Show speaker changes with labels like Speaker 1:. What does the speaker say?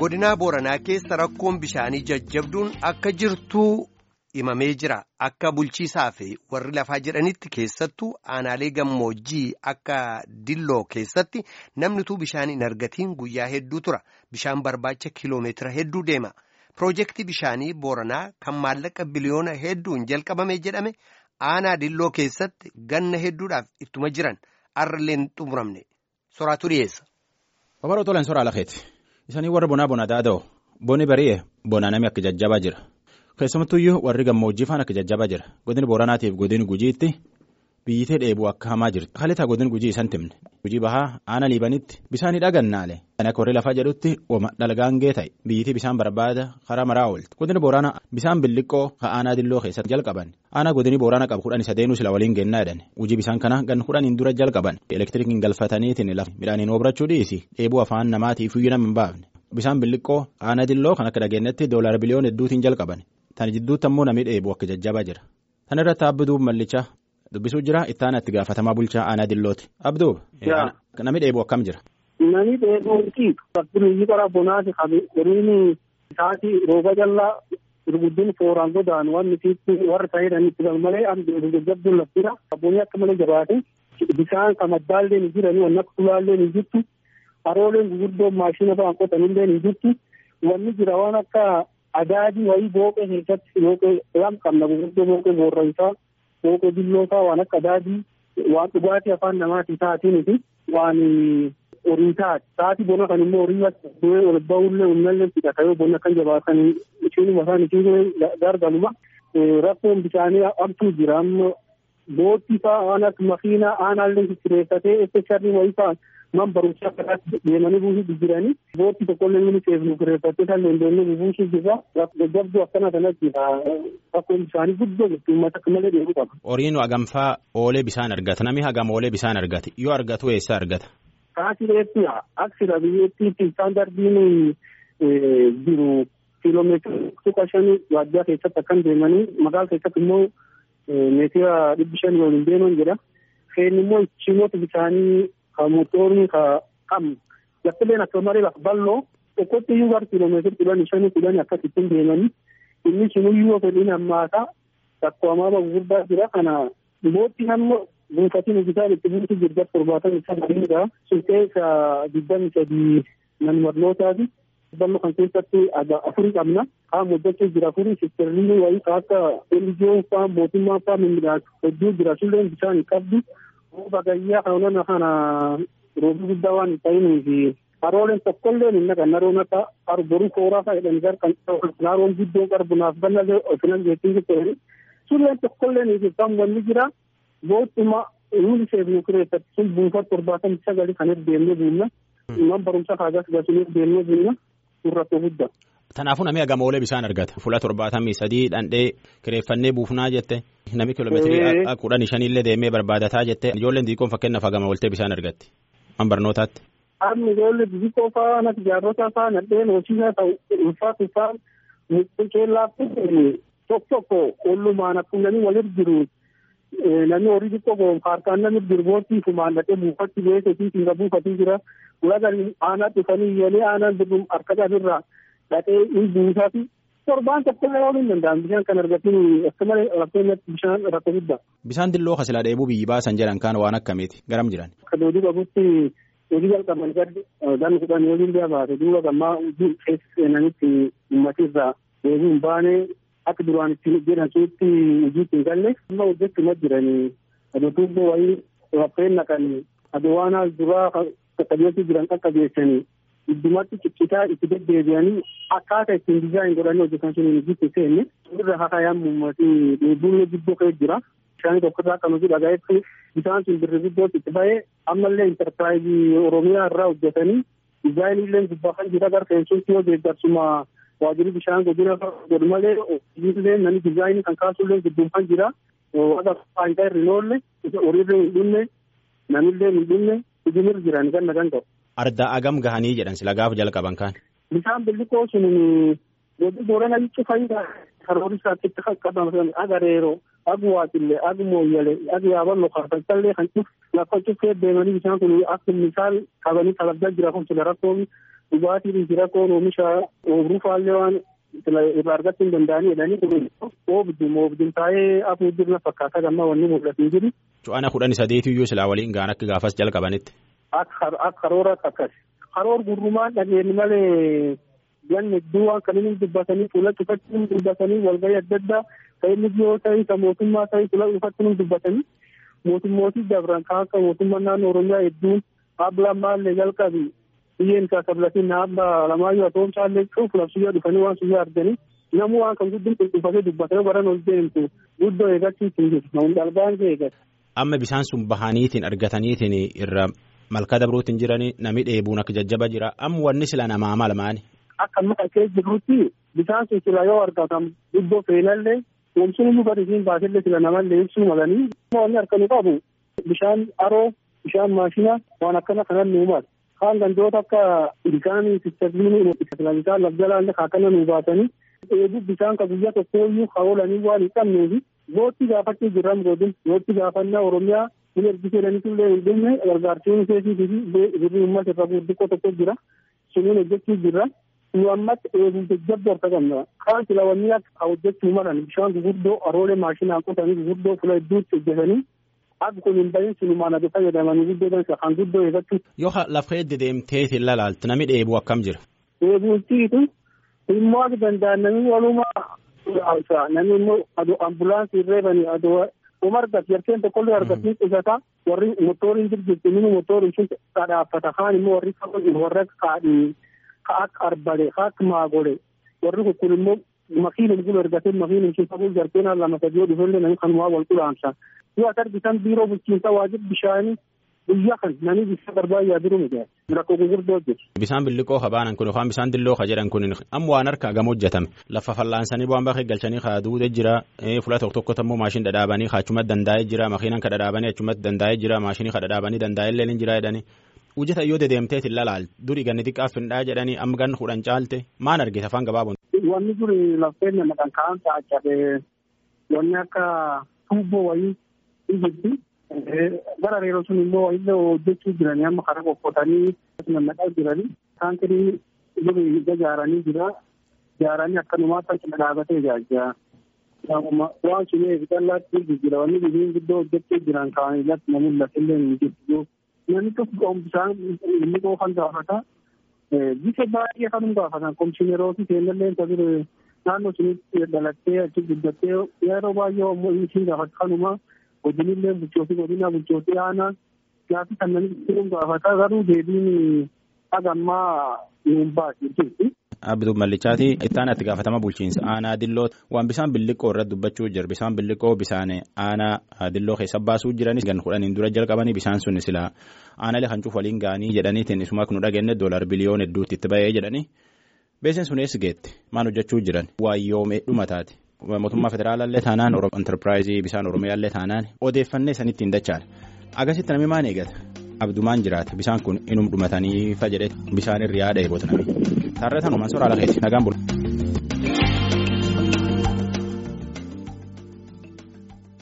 Speaker 1: godinaa booranaa keessa rakkoon bishaanii jajjabduun akka jirtuu himamee jira akka bulchiisaa fi warri lafaa jedhanitti keessattuu aanaalee gammoojjii akka dilloo keessatti namnituu bishaan hin argatiin guyyaa hedduu tura bishaan barbaacha kiloomeetira hedduu deema piroojeektii bishaanii booranaa kan maallaqa biliyoona hedduun jalqabame jedhame aanaa dilloo keessatti ganna hedduudhaaf ittuma jiran arraleen xumuramne soraatu dhiyeessa.
Speaker 2: Babal'oo tolan soraa lafeeti. Isanii warra bonaa bona daada'u bonni bari'e bonaa namni akka jajjabaa jira. Keessumattuyyuu warri gammoojjii faan akka jajjabaa jira. Godin Booranaatiif godin Gujiitti biyyitee dheebuu akka hamaa jirti. Halitaa godin Gujii isan timne. Gujii bahaa aana liibanitti bishaan dhagannaalee. Kan akka warri lafaa jedhutti ooma dhalgaangee ta'e biyyitii bishaan barbaada karaa maraa oolti. Godin Booranaa bishaan billiqqoo ka aanaa dilloo keessatti jalqaban. Aanaa godinii Booranaa qabu kudhan isa deenuu sila waliin gennaa jedhan. Gujii bishaan kana gan kudhaniin dura jalqaban. Elektirikiin galfataniitiin lafa midhaaniin obrachuu dhiisi. Dheebuu afaan namaatiif iyyuu nama hin baafne. Bishaan billiqqoo aanaa dilloo kan akka dhageenyatti doolaara biliyoona hedduutiin jalqaban. Tan jidduutti ammoo namni dheebuu akka jajjabaa jira. Tan irratti abduu mallichaa dubbisuu jira ittaana itti gaafatamaa bulchaa aanaa dillooti. Abduu namni dheebuu akkam jira.
Speaker 3: Namni dheebuuti fakkiin qara bonaati horiin isaati rooba jallaa gurguddiin fooraan godaan waan nuti warra ta'edhaan itti malee jajjabduun laftira abboonni akka malee jabaate bishaan kan maddaallee ni jiranii waan akka tulaallee ni jirtu harooleen gurguddoon maashina ba'an qotanillee ni jirtu wanni jira waan akka adaadii wayii booqee keessatti booqee waan qabna gurguddoo booqee boorraysaa booqee billoosaa waan akka adaadii waan dhugaatii afaan namaatii taatiiniti waan horii taati taati bona kan immoo horii du'ee ol ba'ullee humnallee fidhata yoo bonna kan jabaatanii ishiinuma isaan ishiin gargaluma rakkoon bishaanii abtuu jira amma boottii fa'aa waan akka makiinaa aanaallee kireeffatee espeshaallii wayii fa'aa man barumsaa kanaatti deemanii buusuu jiranii boottii tokkollee inni seefnu kireeffattee kan dandeenye buusuu jirra jajjabduu akkana kanatti rakkoon bishaanii guddoo jirti uummata akka malee deemuu qaba.
Speaker 2: Horiin hagamfaa oolee bishaan argata namni hagam oolee bishaan argate yoo argatu eessa argata.
Speaker 3: Kaasireetti aksira biyyattiitti istaandardiin jiru kiiloomeetira tuqa shanii waajjira keessatti akkan deemanii magaala keessatti immoo meetira dhibbi shanii waliin deeman jedha. Feen immoo ichimoota bishaanii ka motorni ka qabnu laftileen akka malee lafa bal'oo tokkotti iyyuu gara kiiloomeetira kudhanii shanii kudhanii akkasittiin deemanii inni sunuyyuu fedhiin hammaataa rakkoo hamaa gurguddaa jira kana boottiin ammoo buufatiin hojjetaan itti buutu jirga torbaatan isa gadiidha sun keessa digdami sadii manmarlootaati ballo kan keessatti afurii qabna haa hojjechuu jira afurii sistirrii wayii ka akka elijiyoon faa mootummaa faa mimmiidhaas hedduu jira sulleen bishaan hin qabdu bagayyaa kanona kana roobii guddaa waan hin ta'inii fi harooleen tokkolleen hin naqan haroon akka arboruu kooraa faa jedhanii gar kan haroon guddoo qarbunaaf bannalee ofinan jechuun jechuudha sulleen tokkolleen hin wanni jira boottuma nuti seefnu kireeffatti sun buufata torbaatamii sagali kan deemnee buunna man barumsa kaagas gasuun deemnee buunna sun rakkoo guddaa.
Speaker 2: Kanaafuu namni hagam oolee bishaan argata. Fuula torbaatamii sadii dhandhee kireeffannee buufnaa jette. Namni kiiloomeetirii kudhanii shaniillee deemee barbaadataa jette. Ijoolleen xixiqqoon fakkeenyaaf hagama ooltee bishaan argatti. Man barnootaatti.
Speaker 3: Amma ijoollee xixiqqoo fa'aa natti jaarrota fa'aa nadheen hojiisaa ta'u ulfaatu fa'aa mucceellaatti tokko tokko ollumaan akkuma namni walit jiru namni horii xiqqoo goon harkaan namni dirboottii fumaan dhaqee buufatti beeketii singa buufatii jira ulagan aanaa dhufanii yelee aanaan dirbuun harka irraa dhaqee in buusaati torbaan tokko illee ooluu hin danda'an bishaan kan argatiin akka malee rakkootti bishaan rakkoo guddaa.
Speaker 2: Bishaan dilloo kasilaa dheebuu biyyi baasan jedhan kaan waan akkamiiti garam jiran.
Speaker 3: Akka doodii qabutti hojii jalqaban gaddi gan kudhan waliin biyya baate duuba gammaa hojii keessa seenanitti uummatni irraa deebii hin baane akka duraan itti jedhan suutti hojiitti hin galle amma hojjechuma jiranii adotuubboo wayii raffeen naqanii adowaanaa duraa qaqqabeessii jiran qaqqabeessanii iddumatti ciccitaa itti deddeebi'anii akkaataa ittiin dizaayin godhanii hojjetan sun hojiitti seenne irra hakaayaan uummatii dheebuun guddoo ka'ee jira. Bishaan tokkorraa kan hojii dhagaa'etti bishaan sun birri guddootti itti ba'ee ammallee intarpiraayizii Oromiyaa irraa hojjetanii dizaayinii illee gubbaa kan jira gara fe'insuutti yoo deeggarsuma waajjirri bishaan godina godhu malee hojiilee namni dizaayinii kan kaasullee gidduun jira waaqa faayidaa irra hin oolle horiirra hin dhumne namillee hin dhumne hojiirra jiran kan nagan qabu.
Speaker 2: Ardaa agam gahanii jedhan sila gaafa jalqaban kaan.
Speaker 3: Bishaan billiqoo sun godhu boorana jechuun faayidaa karoora isaatti itti qaqqabaman agareeroo agu waatillee agu mooyyalee agu yaaballo kaafachallee kan cuf lafa cufee deemanii bishaan kun akka misaal qabanii talaggaa jira kun sila rakkoon dhugaatiin jira koon oomisha oobruu faallee waan irraa argachuu hin danda'anii jedhanii kun oobdum oobdum taa'ee afur jirna fakkaata gamma wanni mul'atu jiru.
Speaker 2: Cu'ana kudhanii sadeetiyyuu silaa waliin gaan akka gaafas jalqabanitti.
Speaker 3: Akka karoora akkas. Karoor gurrumaan dhageenye malee ganni hedduu waan kan inni dubbatanii fuula cufachuun dubbatanii walgahii adda addaa kan inni yoo ta'e kan mootummaa ta'e fuula cufachuun dubbatanii mootummootii dabran kan akka mootummaa naannoo Oromiyaa hedduun ablaan maallee jalqabi biyyeen isaa sablatiin naabba lamaayyuu atoomsaallee cuuf labsiyyaa dhufanii waan suyyaa arganii namuu waan kan guddin qulqulfatee dubbatanii baran ol deemtu guddoo eegachiis hin jiru namun dhalbaan kee eegas.
Speaker 2: Amma bisaan sun bahaniitiin argataniitiin irra malkaa dabruutiin jiranii nami dheebuun akka jajjaba jira amma wanni sila namaa malmaani.
Speaker 3: Akka amma qaqqee jirrutti bisaan sun sila yoo argatan guddoo feenallee oomishni iyyuu gadi siin baasillee sila namallee ibsuu malanii wanni harkanu qabu bishaan aroo bishaan maashina waan akkana kanan nuumal. kaan gandoota akka ilkaanii sistabiinii bishaan lafjalaallee akkana nuu baasanii eeguu bishaan ka guyyaa tokko iyyuu haolanii waan hin qabneefi bootti gaafachuu jirran godin bootti gaafannaa oromiyaa kun ergisee jedhaniitullee hin dhumne gargaarsiin keesii fi birrii uummata irra gurguddoo tokko jira suniin hojjechuu jirra nu ammatti eeguu jajjabdu harka qabna kaan silawanii akka hojjechuu malan bishaan gurguddoo aroolee maashinaan qotanii gurguddoo fula hedduutti hojjetanii akka kun hin bahin sinumaan adu fayyadamanii guddoo dansa kan guddoo eeggachuu.
Speaker 2: Yoo lafa edde deemteetiin lalaaltu namni dheebuu akkam jira.
Speaker 3: Dheebuutiitu immoo akka danda'an namni walumaa namni immoo aduu ambulaansii reebanii aduu uma argatu yarkeen tokkollee argatiin qusata warri motooriin jirjirti mini motooriin sun kadhaaffata kaan immoo warri warra kaadhii ka akka arbale ka akka maagole warri kun immoo makiinum kun ergatee makiinum sun ta'uu jarkeen lama sadii dhufellee namni kanumaa wal qulaamsa. yoo as argitan biiroo bulchiinsa waajjira bishaanii guyyaa kan namni bishaan barbaadaa jiru miti rakkoo gurguddoo hojjetu.
Speaker 2: Bishaan billiqoo habaanan kun yookaan bishaan dilloo ka jedhan kun amma waan harkaa gama hojjetame lafa fallaansanii bu'aan bakkee galchanii haa duude jira fuula tokko tokko immoo maashin dhadhaabanii achumatti dandaa'ee jira makiinan ka dhadhaabanii achumatti dandaa'ee jira maashinii ka dhadhaabanii dandaa'ee illee ni jira jedhanii. Hojjeta yoo dedeemteet hin lalaal durii ganni xiqqaaf hin dhaa jedhanii amma ganni kudhan caalte maan argite afaan gabaabuun.
Speaker 3: Wanni duri lafeen nama kan kaan taa'achafe wanni akka tuubboo wayii jirti. Gara reeroo sun immoo illee hojjechuu jiranii amma karaa qoqqootanii nannaqaa jiranii taankirii duri ijaaranii jira. Ijaaranii akkanumaatti achi dhaabatee ijaajjaa. Waan sun eegisallaatti jijjiira wanni biyyiin guddoo hojjechuu jiran kaan irratti namni mul'atillee hin jirtu. Namni tokko bishaan inni qoofan gaafata. Bisa baay'ee kan gaafatan komishineerootii seenallee tajaajila naannoo sunitti dhalattee achi guddattee yeroo baay'ee ammoo ishii gaafata kanuma. godinillee bulchootii godina bulchootii aanaa gaaffii kan namni ittiin gaafata garuu deebiin hagammaa nuun baase jirti.
Speaker 2: Abduu Mallichaati ittaan itti gaafatama bulchiinsa aanaa dilloo waan bishaan billiqoo irratti dubbachuu jira bishaan billiqoo bishaan aanaa dilloo keessa baasuu jiranis gan kudhaniin dura jalqabanii bishaan sun sila aanaalee kan cuuf waliin gaanii jedhaniitiin isuma kun dhageenye doolar biliyoon hedduutti itti ba'ee jedhanii beekseen sun eessi geette maal hojjechuu jiran waayyoomee dhumataati. mootummaa federaalaallee taanaan enterpiraayizii bishaan oromiyaallee taanaan odeeffannee sanitti hin dachaan agasitti namni maan eegata abdumaan jiraata bishaan kun inum dhumatanii fa jedhe bishaan irra yaada eeboota namni taarratan uumaan soraa lakeeti nagaan bulu.